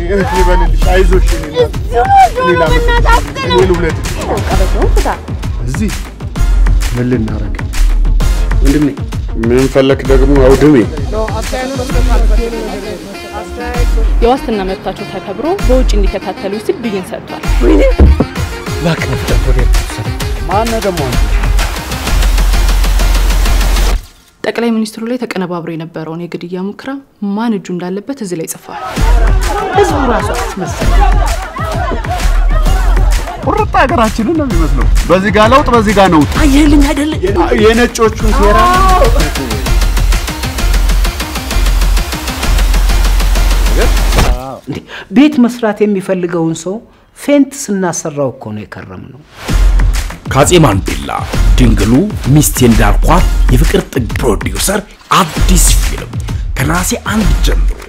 እህት ልበልልሽ፣ አይዞሽ የኔ እናት። እዚሁ ነው እኔ ላመጣ- በእናትህ አፍጥነው። እኔ ልውለድልሽ። ቀበቶውን ፍታ። እዚህ ምን ልናረግ? ወንድሜ ምን ፈለክ ደግሞ አውድሜ? የዋስትና መብታቸው ተከብሮ በውጭ እንዲከታተሉ ሲል ብይን ሰጥቷል። እባክህ ፍጠን ወደ ማነው ደግሞ ጠቅላይ ሚኒስትሩ ላይ ተቀነባብሮ የነበረውን የግድያ ሙከራ ማን እጁ እንዳለበት እዚህ ላይ ጽፏል። ህዝቡ ራሱ አስመሰለ። ቁርጥ ሀገራችንን ነው የሚመስለው። በዚህ ጋር ለውጥ፣ በዚህ ጋር ነውጥ። አየህልኝ አይደለ? የነጮቹን ሴራ እንዴ ቤት መስራት የሚፈልገውን ሰው ፌንት ስናሰራው እኮ ነው የከረም ነው። ከአፄ ማንዴላ ድንግሉ ሚስቴ እንዳልኳት የፍቅር ጥግ ፕሮዲውሰር አዲስ ፊልም ከነሐሴ አንድ ጀምሮ